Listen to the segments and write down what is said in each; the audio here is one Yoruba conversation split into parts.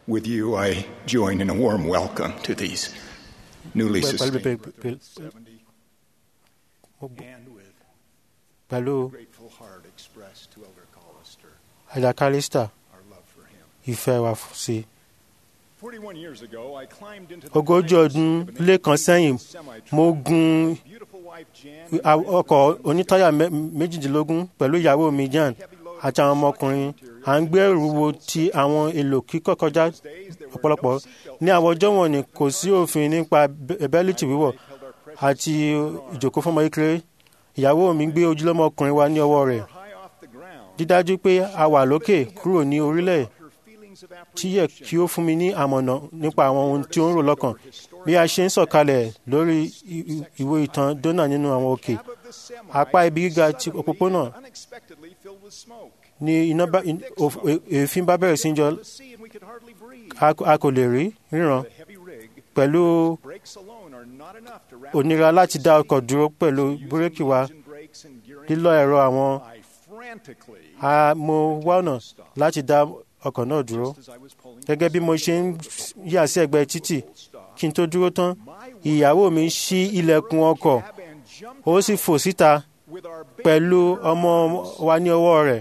With you, I join in a warm welcome to these newly Pẹ̀lú sustained pẹ̀lú- brothers of 70 mo b- and with pẹ̀lú grateful heart expressed to Elder Collister ẹ̀dà kálísítà our love for him. ìfẹ́ wa f- sí i. 41 years ago, I climbed into the ogójì flames ọdún of an lé kan sẹ́yìn semi-truck. mo gun Beautiful wife Jan a- ọkọ̀ onítọ́yà mẹ́- méjìdínlógún pẹ̀lú ìyàwó mi jan àti àwọn ọmọkùnrin à ń gbé ẹrù wo ti àwọn èlò kíkọ́ kọjá ọ̀pọ̀lọpọ̀ ní àwọn ọjọ́ wọn ni kò sí òfin nípa bẹ́- bẹ́líìtì wíwọ̀ àti ìjòkó fún ọmọ kékeré ìyàwó mi gbé ojúlọ́mọ ọkùnrin wa ní ọwọ́ rẹ̀ high off the ground. dídájú pé a wà lókè kúrò ní orílẹ̀ Her feelings of tí yẹ kí ó fún mi ní àmọ̀nà nípa àwọn ohun tí ó ń rò lọ́kàn bí a ṣe ń sọ̀kalẹ̀ lórí i- i- ìwé ìtàn dọ́nà nínú àwọn òkè cab of the semi apá ibi gíga ti suddenly òpópónà and unexpectedly filled with smoke. ni iná bá in- òf- è- èéfín bá bẹ̀rẹ̀ sí í jọ To see and we could hardly breathe. a kò- a kò lè rí ríran The heavy rig pẹ̀lú brakes alone are not enough to wrap ònira láti dá ọkọ̀ dúró pẹ̀lú búrékì wa engine brakes and gearing lílọ ẹ̀rọ àwọn I frantically a mo wá ọ̀nà láti dá ọkọ̀ náà dúró as I was pulling gẹ́gẹ́ bí mo ṣe ń yà sí ẹ̀gbẹ́ títì stop. kí n tó dúró tán ìyàwó mi ṣí ilẹ̀kùn ọkọ̀ Cab and jumped ó sì fò síta with our baby pẹ̀lú ọmọ wa ní ọwọ́ rẹ̀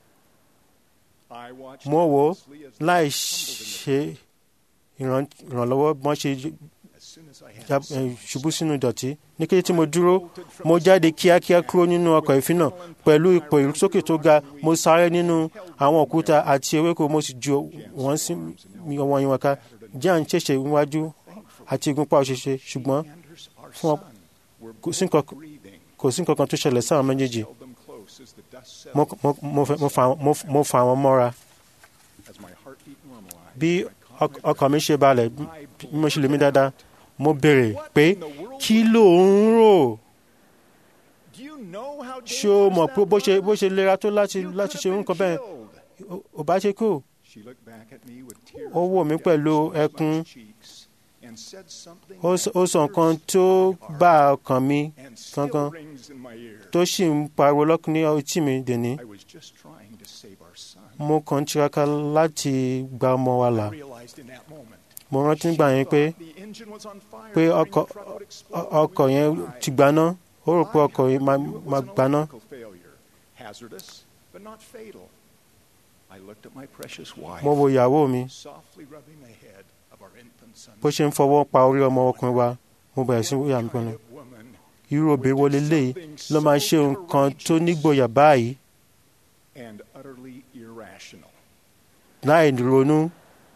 I watched mo wò ó closely as they láì tumbled in ṣe ìran- ìrànlọ́wọ́ bí wọ́n ṣe the- as soon as I had já- the eh, ṣubú sínú ìdọ̀tí ní kété tí mo dúró mo jáde kíákíá kúrò nínú ọkọ̀ ìfín náà pẹ̀lú ipò ìrúsókè tó ga mo sáré nínú àwọn òkúta àti ewéko mo sì ju wọ́n sí mi ọwọ́ yín wọn ká jan ṣẹ̀ṣẹ̀ níwájú àti ìgúnpá òṣèṣe ṣùgbọ́n Anders, our fún ọ- son, were kò sí nǹkan- breathing, kò sí nǹkan kan tó ṣẹlẹ̀ sáwọn méjèèjì held them close as the dust mo, settled. mo, mo, fẹ́- mo, fa, mo, mo fa àwọn mọ́ra As my heartbeat normalized, bí I caught ọk- my ọkàn mi ṣe balẹ̀ bí breath. mo ṣe lè mí dáadáa mo béèrè What pé in the world kí was- ló ń rò Do you know how ṣé o mọ̀ dangerous pé bó that ṣe bó was? ṣe lera tó láti You láti could ṣe have nǹkan been bẹ́ẹ̀ killed. Ó- ò bá ṣe kú She looked back at me with tears Ó wò mí running pẹ̀lú down my ẹkún. cheeks and said something ó sọ- ó sọ that nǹkan pierced tó my heart bá ọkàn mi and still gangan rings in my ear. tó sì ń pariwo lọ́kàn ní etí mi dèní I was just trying to save our son. mo kàn ń tiraka láti gba ọmọ wa là I realized in that moment mo rántí nígbà yẹn pé the engine was on fire, pé fearing ọkọ̀ the truck would explode ọ- and ọkọ̀ we yẹn would die. ti gbaná ó rò pé ọkọ̀ yẹn máa I knew it was máa an gbaná electrical failure, hazardous but not fatal. I looked at my precious wife, mo wo ìyàwó mi softly rubbing the head of our infant son. bó ṣe ń fọwọ́ pa orí ọmọ ọkùnrin wa mo bẹ̀rẹ̀ sí wíyà mi Kind pinnu of woman irú obìnrin wo leléyìí ló máa ṣe nǹkan tó nígboyà báyìí and utterly irrational. láì ronú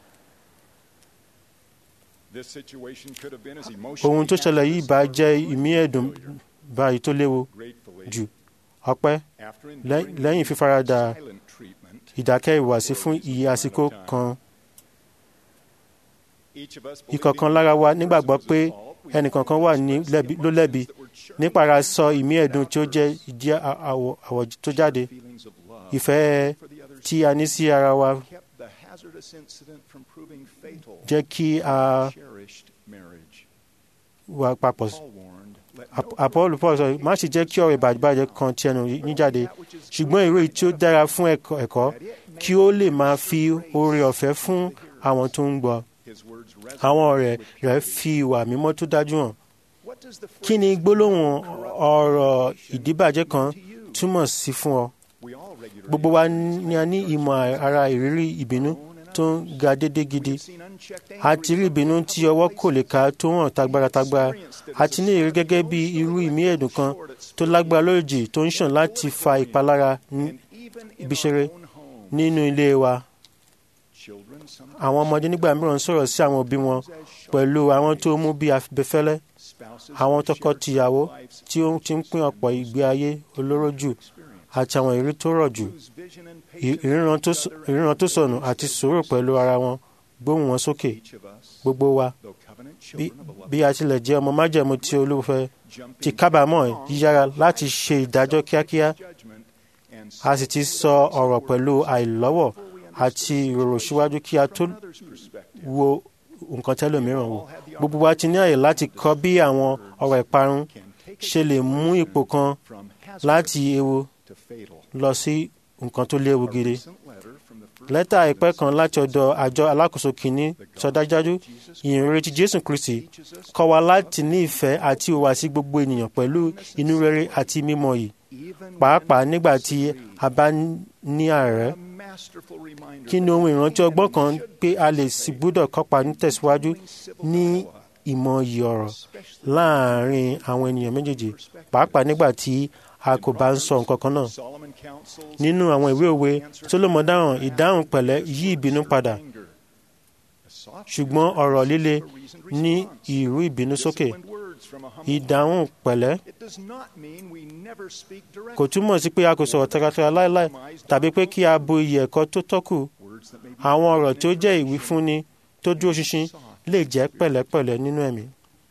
This situation could have been as emotionally ohun tó ṣẹlẹ̀ yìí bá hazardous jẹ́ as ìmí ẹ̀dùn failure. báyìí tó léwu Gratefully, jù ọpẹ́ after lẹ́- enduring lẹ́yìn fífaradà silent treatment, ìdákẹ́ ìwàsí fún iye àsìkò kan each of us ìkọ̀kan believing lára wa the nígbàgbọ́ person pé was at fault, we ẹnìkankan wà ní expressed lẹ́bi- ló lẹ́bi emotions that were churning nípara sọ within ìmí us ẹ̀dùn tí ó jẹ́ without ìdí à- àwọ̀ àwọ̀ tó first jáde feelings of love ìfẹ́ for the other tí a ní sí ara wa kept the hazardous incident from proving fatal jẹ́ kí a cherished marriage. wà papọ̀ Paul warned, let Ap- no Apollo Paul sọ má ṣe jẹ́ kí ọ̀rọ̀ ìbàjẹ́ kan ti ẹnu yín jáde ṣùgbọ́n ìró èyí tí ó dára fún ẹ̀kọ́ ẹ̀kọ́ kí ó lè máa fi oore ọ̀fẹ́ fún àwọn tó ń gbọ́ his words àwọn resonate ọ̀rẹ́ with rẹ̀ purity. fi ìwà mímọ́ tó dájú hàn What does the kí ni phrase gbólóhùn corrupt ọ̀rọ̀ reputation ìdíbàjẹ́ kan mean to you? túmọ̀ sí fún ọ We all regularly gbogbo wa experience ni a ní ìmọ̀ ara ìrírí ìbínú tó ń ga dédé gidi We've seen unchecked a anger ti rí in ìbínú some tí ọwọ́ kò lè ká tó hàn tagbáratágbára experienced it a as ti a ní ìrírí sign of gẹ́gẹ́ bí emotional irú ìmí electrical ẹ̀dùn kan short at tó speed. lágbára lójijì tó ń ṣàn láti fa ìpalára ní And even in ibiṣere our own home, nínú ilé wa children sometimes àwọn ọmọdé nígbà mìíràn sọ̀rọ̀ sí àwọn òbí wọn as sharp pẹ̀lú àwọn tó mú bí abẹfẹ́lẹ́ spouses àwọn who share tọkọ-tìyàwó some lives tí ó ti ń pín ọ̀pọ̀ ìgbé ayé olóró jù àti àwọn ìrírí tó rọ̀ jù whose vision and ì- patience ìríran tó with s- other ìríran tó and sọnù those àti that sùúrù mercy. pẹ̀lú ara wọn gbóhùn wọn sókè Each of us, gbogbo wa though covenant bí children of a loving bí a tilẹ̀ jẹ́ ọmọ májẹ̀mú tí olúfẹ́ jumping ti kábàámọ̀ yíyára láti ṣe ìdájọ́ kíákíá judgment and a sì ti sọ ọ̀rọ̀ pẹ̀lú àìlọ́wọ̀ àti ìrorò síwájú kí a tó from another's perspective. wo nǹkan tẹ́lòmíràn wò gbogbo wa ti ní àyè láti kọ́ bí àwọn ọ̀rọ̀ ìparun Can take a ṣe lè mú ipò kan from hazardous láti ewu to fatal. lọ sí nǹkan tó léwu A gidi recent letter from the lẹ́tà àìpẹ́ kan láti ọ̀dọ̀ àjọ alákòóso kìíní sọ dájúdájú ìyìnrere Jésù Kristi kọ́ wa láti ní ìfẹ́ àti ìhùwàsí gbogbo ènìyàn pẹ̀lú inú rere àti mímọ́ yìí pàápàá nígbà tí a bá ní àárẹ̀ kí ni ohun ìrántí ọgbọ́n kan pé a lè sì gbúdọ̀ kópa nítẹ̀síwájú ní ìmọ̀ yìí ọ̀rọ̀ láàárín àwọn ènìyàn méjèèjì pàápàá nígbà tí a kò bá ń sọ nǹkan kan náà. nínú àwọn ìwé òwe Sólómọ̀ dáhùn ìdáhùn pẹ̀lẹ́ yí ìbínú padà ṣùgbọ́n ọ̀rọ̀ líle ní ìrú ìbínú sókè ìdáhùn pẹ̀lẹ́ kò túmọ̀ sí pé a kò sọ̀rọ̀ tẹ̀ratẹ̀ra láéláé tàbí pé kí a bo iyì ẹ̀kọ́ tó tọ́kù àwọn ọ̀rọ̀ tó jẹ́ ìwífúnni tó dúró ṣinṣin lè jẹ́ pẹ̀lẹ́pẹ̀lẹ́ nínú ẹ̀mí.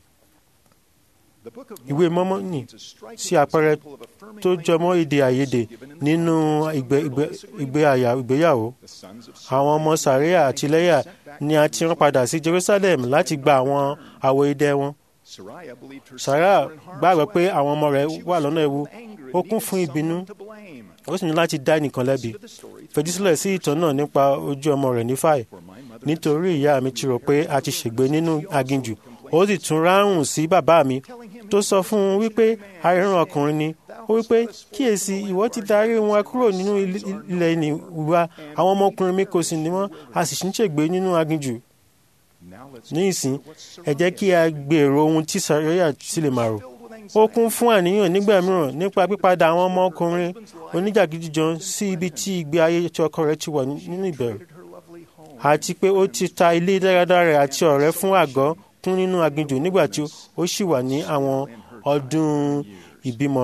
ìwé Mọ́mọ́nì sí àpẹẹrẹ tó jọmọ́ èdè àìyedè nínú ìgbéyàwó àwọn ọmọ Sàríà àti Léyà ni a ti rán padà sí Jerusalem láti gba àwọn àwọ̀ idẹ wọn. Sàrà gbàgbọ́ pé àwọn ọmọ rẹ̀ wà lọ́nà ewu ó kún fún ìbínú ó sì ní láti dá ẹnìkan lẹ́bi fèjísílẹ̀ sí ìtàn náà nípa ojú ọmọ rẹ̀ nífàì nítorí ìyá mi ti rò pé a ti ṣègbé nínú aginjù ó sì tún ráhùn sí bàbá mi tó sọ fún un wípé arìnrìn ọkùnrin ni ó wípé kíyèsí ìwọ ti darí wọn kúrò nínú ilẹ̀ ìní wa àwọn ọmọkùnrin mi kò sì ní wọn a sì ń ṣègbé nínú aginjù ní ìsìn ẹ jẹ́ kí a gbèrò ohun tí sàríyà sì lè máa rò ó kún fún àníyàn nígbà mìíràn nípa pípadà àwọn ọmọkùnrin oníjàgídíjọ sí ibi tí ìgbé ayé tí ọkọ rẹ̀ ti wà nínú ìbẹ̀rù àti pé ó ti ta ilé dáradára àti ọ̀rẹ́ fún àgọ́ kún nínú aginjù nígbà tí ó sì wà ní àwọn ọdún ìbímọ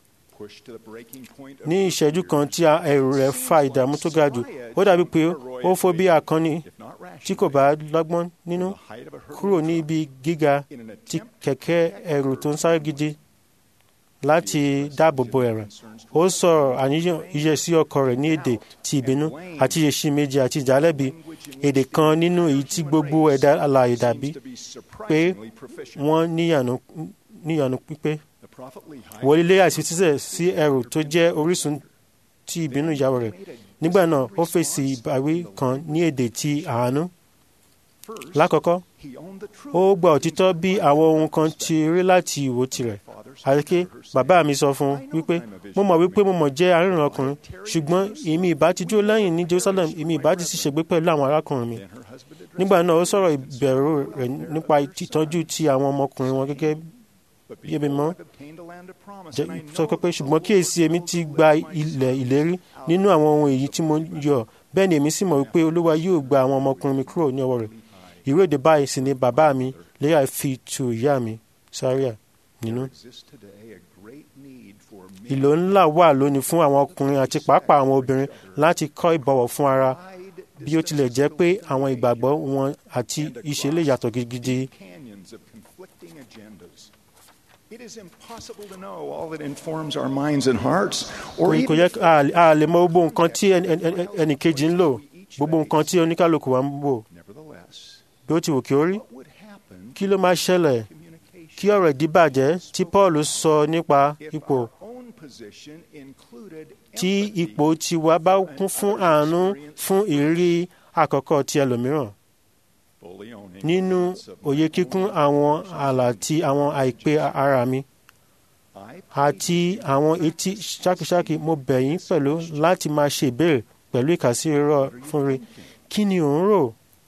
ní ìṣẹ́jú kan tí ẹ̀rù rẹ̀ fa ìdààmú tó ga jù ó dàbí pé ó fò bí akọni tí kò bá lọ́gbọ́n nínú kúrò ní ibi gíga ti kẹ̀kẹ́ ẹ̀rù tó ń sáré gidi láti dáàbò bo ẹ̀rẹ̀ ó sọ̀rọ̀ àníyàn iye sí ọkọ rẹ̀ ní èdè ti ìbínú àti èsì méjì àti ìjálẹ̀bi èdè kan nínú èyí tí gbogbo ẹ̀dá alààyè dàbí pé wọ́n níyànú pípé wọlé àti títẹ̀ sí ẹrù tó jẹ́ orísun ti ìbínú ìyàwó rẹ̀ nígbà náà ó fèsì ìbáwí kan ní èdè ti àánú lákọ̀ọ́kọ́ ó gba òtítọ́ bí àwọn ohun kan ti rí láti ìwò tirẹ̀ àríké bàbá mi sọ fún un wípé mo mọ̀ wípé mo mọ̀ jẹ́ arìnrìn ọkùnrin ṣùgbọ́n èmi ìbá ti dúró lẹ́yìn ní Jerusalem èmi ìbá ti sì ṣègbé pẹ̀lú àwọn arákùnrin mi nígbà náà ó sọ̀rọ̀ ìbẹ̀rù rẹ̀ nípa ìtọ́jú ti àwọn ọmọkùnrin wọn gẹ́gẹ́ bí ebi mọ́ sọ pé ṣùgbọ́n kíyèsí èmi ti gba ilẹ̀ ìlérí nínú àwọn ohun èyí tí mo yọ bẹ́ẹ̀ ni èmi sì mọ̀ wípé olúwa yóò gba àwọn ọmọkùnrin mi kúrò ní ọwọ́ rẹ̀ ìró èdè báyìí sì ni bàbá mi léyà fi tu ìyá mi sáríà nínú. ìlò ńlá wà lónìí fún àwọn ọkùnrin àti pàápàá àwọn obìnrin láti kọ́ ìbọ̀wọ̀ fún ara bí ó tilẹ̀ jẹ́ pé àwọn ìgbàgbọ́ wọn àti ìṣe lè yàtọ̀ gidigidi. It is impossible to know all that informs our minds and hearts, or kò yẹ a lè mọ gbogbo nǹkan tí ẹnì kejì ń lò gbogbo nǹkan tí oníkálukú wa ń wò bí ó ti wù kí ó rí kí ló máa ṣẹlẹ̀ kí ọ̀rọ̀ ìdíbàjẹ́ tí Paul sọ nípa ipò tí ipò tiwa bá kún fún àánú fún ìrírí àkọ́kọ́ ti ẹlòmíràn nínú òye kíkún àwọn ààlà ti àwọn àìpé ara mi àti àwọn etí ṣákíṣákí mo bẹ̀ yín pẹ̀lú láti máa ṣe ìbéèrè pẹ̀lú ìkàsí irọ́ fún rí kí ni ò ń rò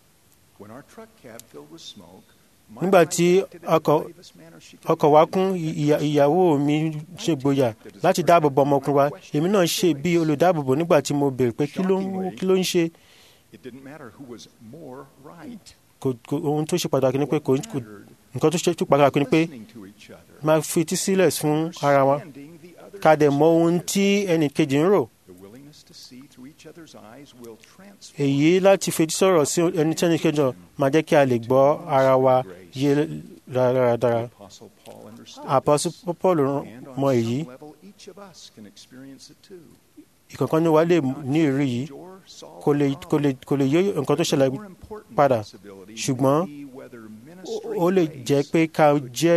nígbà tí ọkọ̀ wa kún ìyàwó mi ṣe gboyà láti dáàbòbò ọmọkùnrin wa èmi náà ṣe bí olùdáàbòbò nígbà tí mo béèrè pé kí ló ń ṣe ohun tó ṣe pàtàkì ni pé kò nǹkan tó ṣe pàtàkì ni pé máa fi etí sílẹ̀ fún ara wa ká dẹ̀ mọ ohun tí ẹnì kejì ń rò èyí láti fetí sọ̀rọ̀ sí ẹni tí ẹnì kejì máa jẹ́ kí a lè gbọ́ ara wa yé dáradára Apostle Paul mọ èyí ìkọ̀ọ̀kan ní wa lè ní ìrírí yìí kò lè yé nǹkan tó ṣẹlẹ̀ padà ṣùgbọ́n ó lè jẹ́ pé ká jẹ́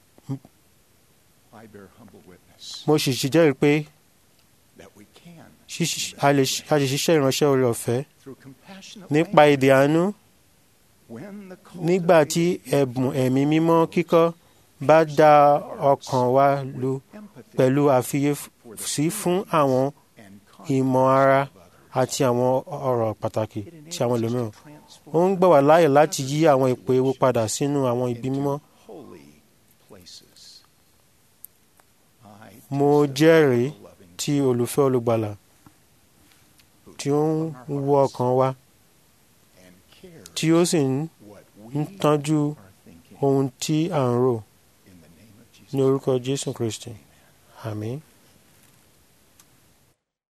mo sì sì jẹ́rìí pé ṣíṣ- a lè ṣ- a lè ṣiṣẹ́ ìránṣẹ́ oore ọ̀fẹ́ through compassionate nípa èdè àánú when the nígbà tí ẹ̀bùn ẹ̀mí mímọ́ kíkọ́ bá dá ọkàn wa lu empathy pẹ̀lú àfiyèsí fún àwọn and ìmọ̀ ara àti àwọn ọ̀rọ̀ pàtàkì tí àwọn ẹlòmíràn. Ó ń gbà wá láàyè láti yí àwọn ipò ewu padà sínú àwọn ibi mímọ́. holy places. I Mo jẹ́rìí loving tí olùfẹ́ olùgbàlà tí ó ń wọ ọkàn wa and care tí ó sì ń what ń we tọ́jú are thinking ohun tí à ń rò in the name of Jesus. ní orúkọ Jésù Kristi. Àmín.